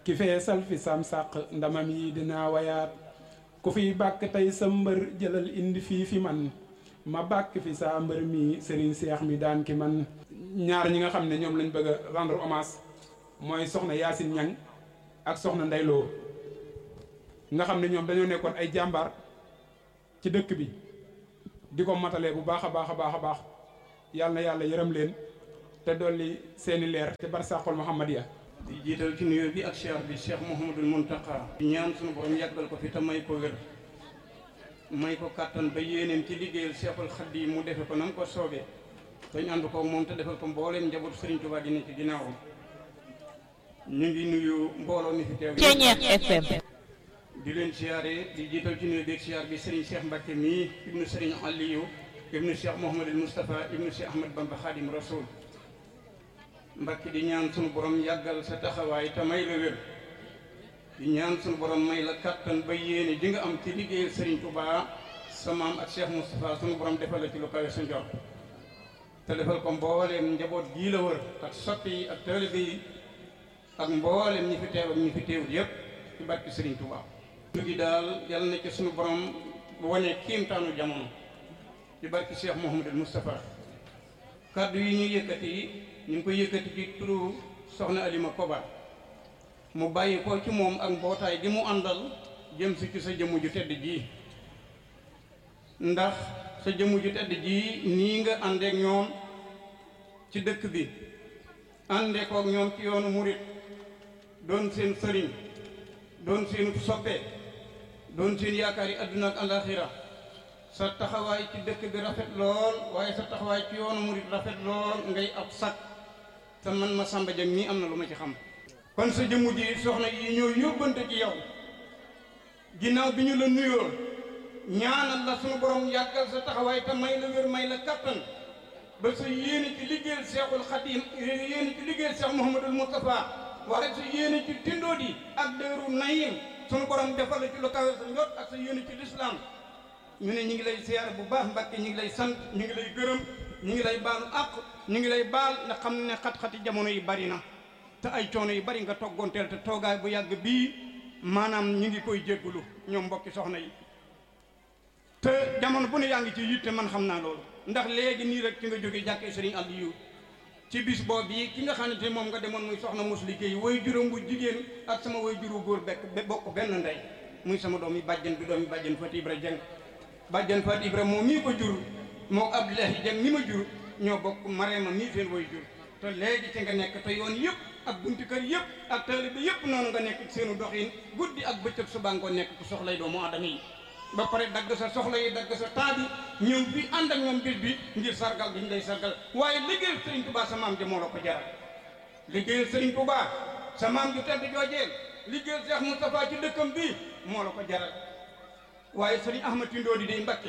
ki feesal fi sam sàq ndamam yi dinaa wayaat ku fiy bàkk tey sa mbër jëlal indi fii fi man ma bàkk fi saa mbër mi Serigne Seex mi daan ki man ñaar ñi nga xam ne ñoom lañ bëgg a rendre hommage mooy soxna Yacine Niang ak soxna Ndeyloo nga xam ne ñoom dañoo nekkoon ay jàmbaar ci dëkk bi di ko matalee bu baax a baax a baax a baax yàlla na yàlla yërëm leen te dolli seeni leer te barsàqol Muhammadiya di jiital ci nuyoo bi ak cheikh bi cheikh Mouhamadul Mountakha di ñaan suñu borom yàggal ko fi te may ko wér may ko kàttan ba yéeneen ci liggéeyal cheikhul Xaadim mu defe ko nam ko soobee te ñu ànd ko moom te defal ko mbooleem njabootu Serigne Touba di ne ci ginnaawam ñu ngi nuyu mbooloo mi fi teew Ceeñeex FM di leen siyaare di jiital ci nuyoo bi ak siyaar bi Serigne Cheikh Mbacke mii ibnu Serigne Aliou ibnu Cheikh Mouhamadul Moustapha ibnu Cheikh Ahmad Bamba Khadim Rasoul Mbacke di ñaan sunu borom yàggal sa taxawaay te may la wér di ñaan sunu borom may la kattan ba yéene di nga am ci liggéeyal Serigne Touba sa maam ak Cheikh Moustapha sunu borom defal la ci lu kawe sa njort te defal ko mbooleem njaboot gii la wër ak soppi yi ak taalibe yi ak mbooleem ñi fi teew ak ñi fi teewul yépp ci barke Serigne Touba. lu gi daal yàlla na ci sunu borom wane kiimtaanu jamono ci barke Cheikh Mouhamadul Moustapha kaddu yi ñu yëkkati ñu ngi koy yëkkati ci turu soxna Alima Koba mu bàyyi ko ci moom ak mbootaay gi mu àndal jëm si ci sa jëmm ju tedd ji ndax sa jëmm ju tedd ji nii nga àndeek ñoom ci dëkk bi àndee kook ñoom ci yoonu murit doon seen sëriñ doon seen soppe doon seen yaakaar yi àdduna ak alaxira sa taxawaay ci dëkk bi rafet lool waaye sa taxawaay ci yoonu murit rafet lool ngay ab sag te man ma sàmba jëm nii am na lu ma ci xam kon sa jëmm ji soxna yi ñoo yóbbante ci yow ginnaaw bi ñu la nuyoo ñaanal la sunu borom yàggal sa taxawaay te may la wér may la kattan ba sa yéene ci liggéeyal Seexul Xadim yéene ci liggéeyal Seex Muhammadul Mustafa waaye sa yéene ci tindoo di ak dëru nayim sunu borom defal la ci lu kawe sa njot ak sa yéene ci lislaam ñu ne ñu ngi lay siyaar bu baax Mbàkke ñu ngi lay sant ñu ngi lay gërëm ñu ngi lay baalu àq ñu ngi lay baal nga xam ne xat-xati jamono yi bari na te ay coono yu bari nga toggoonteel te toogaay bu yàgg bii maanaam ñu ngi koy jéggulu ñoom mbokki soxna yi te jamono bu ne yaa ngi ci yitte man xam naa loolu ndax léegi nii rek ci nga jógee jàkkee Sëriñ Aliyu ci bis boobu yi ki nga xamante moom nga demoon muy soxna mos liggéey way juróom bu jigéen ak sama way juru góor bekk bokk benn ndey muy sama doom yi bàjjen bi doom yi bàjjen Fati Ibra Jeng bàjjen Fati Ibra moom mii ko jur moo Abdoulahi Jeng mi ma jur ñoo bokk Marema mii seen way jur te léegi ci nga nekk te yoon yëpp ak bunti kër yëpp ak taalibe yëpp noonu nga nekk ci seenu doxin guddi ak bëccëg suba nga nekk ku soxlay doomu aadama yi ba pare dagg sa soxla yi dagg sa temps bi ñëw bi ànd ak ñoom bis bi ngir sargal bi ñu lay sargal waaye liggéeyal Serigne Touba sa maam ji moo la ko jaral liggéeyal Serigne Touba sa maam ju tedd joojeel liggéeyal Cheikh Moustapha ci dëkkam bi moo la ko jaral waaye Serigne Ahmad Tindoo di day Mbakke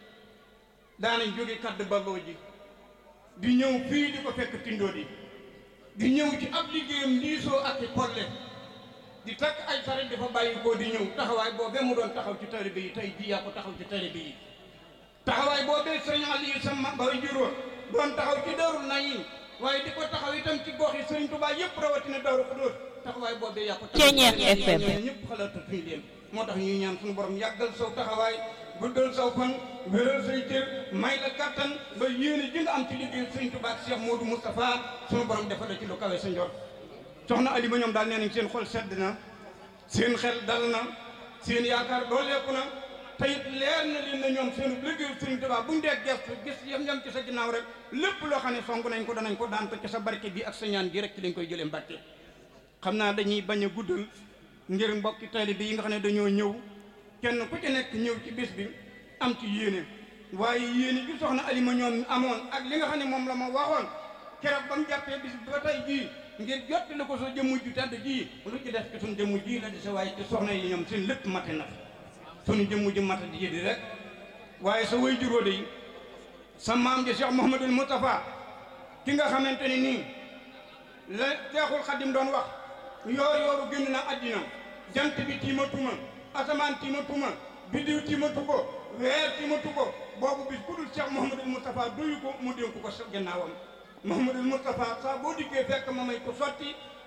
daanañ jóge kadd balloo ji di ñëw fii di ko fekk Tindoo di di ñëw ci ab liggéeyam diisoo ak i polle di takk ay saret dafa bàyyi koo di ñëw taxawaay boobee mu doon taxaw ci taalibe yi tey jii yaa ko taxaw ci taalibe yi taxawaay boobee sëriñ Aliou sama bay juróom doon taxaw ci Daarul Nayiim waaye di ko taxaw itam ci gox yi sëriñ Tuubaa yëpp rawatina Daaru Xudoos taxawaay boobee yaa ko taxaw Ceeñeex FM ñëpp xalaatatuñ leen moo tax ñuy ñaan suñu borom yàggal saw taxawaay guddal saw fan wéral say cër may la kattan ba yéene ji nga am ci liggéey sëriñ Tuubaa ak Cheikh Modou Moustapha suñu borom defal la ci lu kawe sa njort soxna Alima ñoom daal nee nañ seen xol sedd na seen xel dal na seen yaakaar dooleeku na te it leer na leen na ñoom seen liggéeyu Sëriñ Tuubaa buñ dee gestu gis yam yam ci sa ginnaaw rek lépp loo xam ne song nañ ko danañ ko daan ko ci sa barke bi ak sa ñaan gi rek ci lañ koy jëlee mbàkke xam naa dañuy bañ a guddal ngir mbokki taalibe yi nga xam ne dañoo ñëw kenn ku ci nekk ñëw ci bis bi am ci yéene waaye yéene gi soxna Alima ñoom amoon ak li nga xam ne moom la ma waxoon keroog ba mu jàppee bis bi ba tey jii ngir jottali ko sa jëmm ju tedd ji lu ci def ci suñ jëmm ji la di sa waaye ci soxna yi ñoom seen lépp mate na suñu jëmm ji mate di di rek waaye sa way juróo de sa maam ji Cheikh Mouhamadul Moustapha ki nga xamante ni nii la Seexul Xadim doon wax yoor yooru génn na àddina jant bi tiimatuma asamaan tiimatuma biddiw tiimatu ko weer tiimatu ko boobu bis ku dul Cheikh Mouhamadul Moustapha duyu ko mu dénk ko sa gannaawam Mouhamadul Moustapha saa boo dikkee fekk ma may ko sotti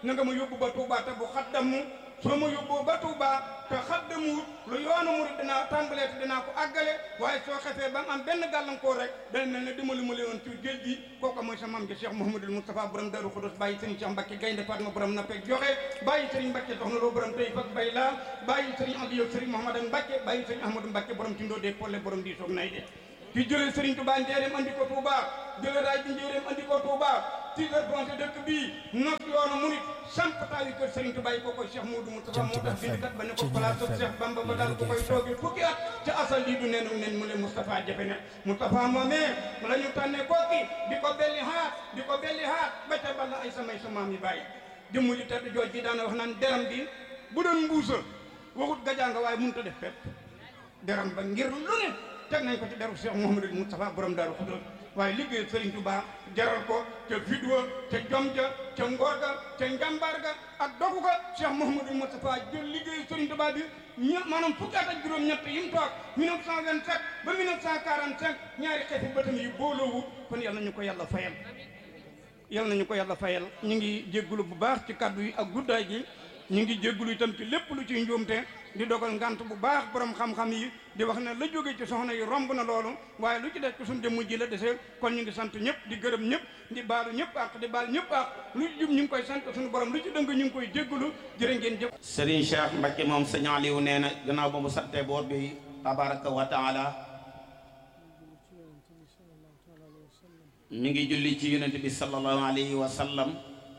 na nga ma yóbbu ba Touba te bu xaddamu soo ma yóbboo ba Touba te xaddamuwut lu yoonu murit dinaa tàmbalee te dinaa ko àggale waaye soo xefee ba mu am benn gàllankoor rek dana mel ne dimbali ma leen ci géej gi kooku mooy sa maam ji Cheikh Mouhamadul Moustapha borom Darou Khoudoss bàyyi Serigne Cheikh Mbacke Gaynde Fatma borom na peg joxe bàyyi Serigne Mbacke soxna loo borom tey fak bay laa bàyyi Serigne Aliou Serigne Mouhamadan Mbacke bàyyi Serigne Ahmadou Mbacke borom ci ndoo dee polle borom di soog nay de ki jëlee Serigne Touba njéeréem andi ko Touba jëlee raay bi njéeréem andi ko Touba tiitar foncé dëkk bii nos yoonu murit samp taawi kër Serigne Touba yi ko koy Cheikh Moudou Moustapha moo tax bindikat ba ne ko place Cheikh Bamba ba daal ko koy toogi fukki at ca asal lii du nenu nen mu le Moustapha jafe ne Moustapha moomee mu la ñu tànnee kooki di ko belli haat di ko belli haat ba ca balla ay samay sa maam yi bàyyi jëmm ji tedd jooj ji daana wax naan deram bi bu doon mbuusa waxut gajaanga waaye mënut a def fépp deram ba ngir lu ne teg nañ ko ci deru Cheikh Mouhamadou Moustapha borom Darou Khoudoss waaye liggéey Serigne Touba jaral ko ca fidwa ca jom ja ca ngor ga ca njàmbaar ga ak dogu ga Cheikh Mouhamadou Moustapha jël liggéey Serigne Touba bi ña maanaam fukki at ak juróom-ñett yi mu toog 1927 ba 1945 ñaari xeeti bëtam yi booloowu kon yal nañu ko yàlla fayal yal nañu ko yàlla fayal ñu ngi jéggulu bu baax ci kaddu yi ak guddaay gi ñu ngi jéggulu itam ci lépp lu ciy njuumte di dogal ngant bu baax borom xam-xam yi di wax ne la jóge ci soxna yi romb na loolu waaye lu ci des ci suñu jëmm ji la desee kon ñu ngi sant ñëpp di gërëm ñëpp di baalu ñëpp ak di baal ñëpp ak lu ci jub ñu ngi koy sant suñu borom lu ci dëng ñu ngi koy jéggulu jërë ngeen jëf Serigne Cheikh Mbacke moom sëñ Aliou nee na gannaaw ba mu santee boor bi tabaraka wa taala mi ngi julli ci yonent bi sallallahu alayhi wa sallam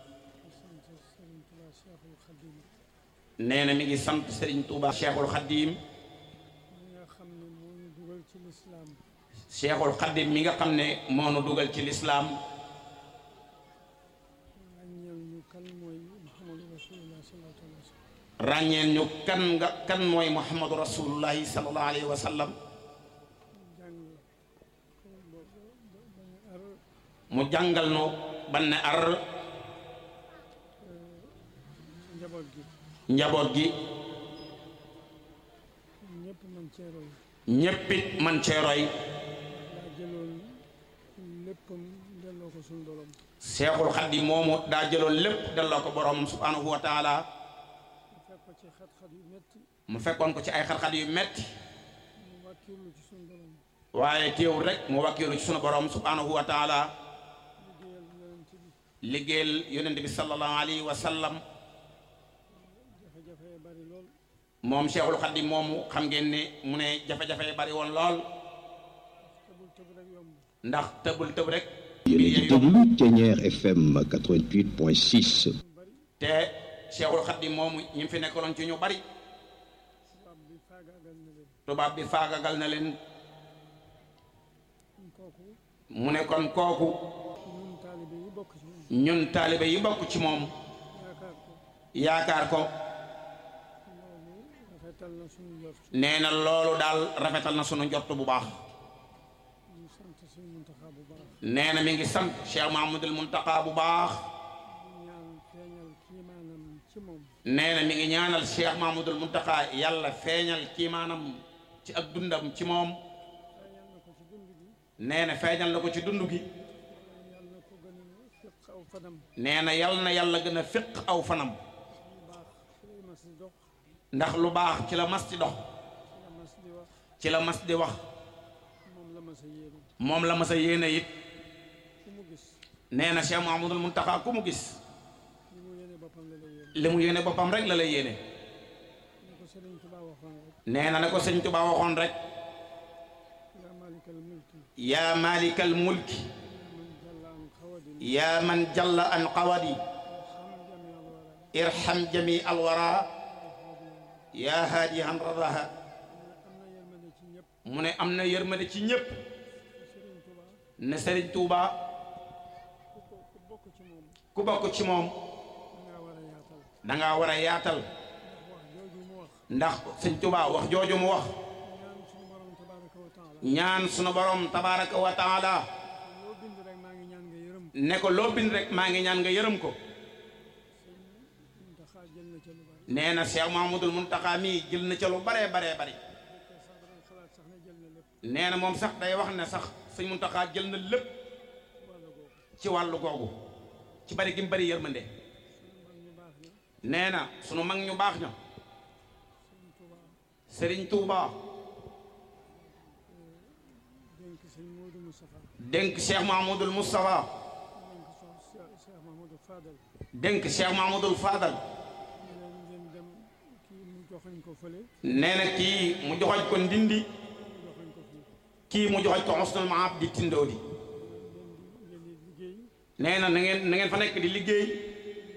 nee na mi ngi sant Serigne Touba Cheikhul Khadim Cheikhul Khadim mi nga xam ne moo nu dugal ci lislaam ràññeel ñu kan nga kan mooy Muhammadu rasulullahi sallallahu alayhi wa sallam mu jàngal nu ban ne ar njaboot gi ñéppit man cee roy seexul xaddim moomu daa jëloon lépp delloo ko boroomam subhaanahu wa taala mu fekkoon ko ci ay xat-xat yu metti waaye teewul rek mu wakkiilu ci sunu borom subhaanahu wa taala liggéeyal yonent bi sallallahu alayhi wa sallam moom Cheikhul Khadim moomu xam ngeen ne mu ne jafe-jafe bari woon lool ndax tëbul tëb rek yéen a ngi déglu Thiéniere FM 88.6. te Cheikhul Khadim moomu ñi fi nekkaloon ci ñu bari tubaab bi faagagal na leen mu ne kon kooku ñun taalibe yi bokk ci moom yaakaar ko nee na loolu daal rafetal na sunu njort bu baax nee na mi ngi sant Cheikh Mahmoudul Muntaqa bu baax nee na mi ngi ñaanal Cheikh Mahmoudul Muntaqa yàlla feeñal kii maanaam ci ak dundam ci moom nee na feeñal na ko ci dund gi nee na yal na yàlla gën a féq aw fanam ndax lu baax ci la mas di dox ci la mas di wax moom la mas a yéene it nee na Cheikh Mahamadul Muntaxa ku mu gis li mu yéene boppam rek la lay yéene nee na ne ko sëñ Tuba waxoon rek yaa malikal mulki yaa man jalla an qawadi irham jami alwara yaa haadi han radaha mu ne am na yërmande ci ñépp ne Sëriñ Tuuba ku bokk ci moom danga war a yaatal ndax Sëriñ Tuuba wax jooju mu wax ñaan sunu borom tabaraka wa taala ne ko loo bind rek maa ngi ñaan nga yërëm ko nee na Cheikh Mahmoudul Muntaxa mii jël na ca lu baree baree bari nee na moom sax day wax ne sax sëñ Muntaxa jël na lépp ci wàllu googu ci bari gi mu bari yërmande nee na sunu mag ñu baax ña Serigne Touba dénk sëñ Modou Moustapha dénk Cheikh Mahmoudul Moustapha dénk so Cheikh Mahmoudou Fadal dénk Cheikh Mahmoudul Fadal ñu leen ngeen dem kii mu joxoñ ko fële nee na kii mu joxoñ ko ndindi mu joxoñ ko fii kii mu joxoñ ko Husnul Maab di Tindoodi ngeen di ngeen di liggéey nee na na ngeen na ngeen fa nekk di liggéey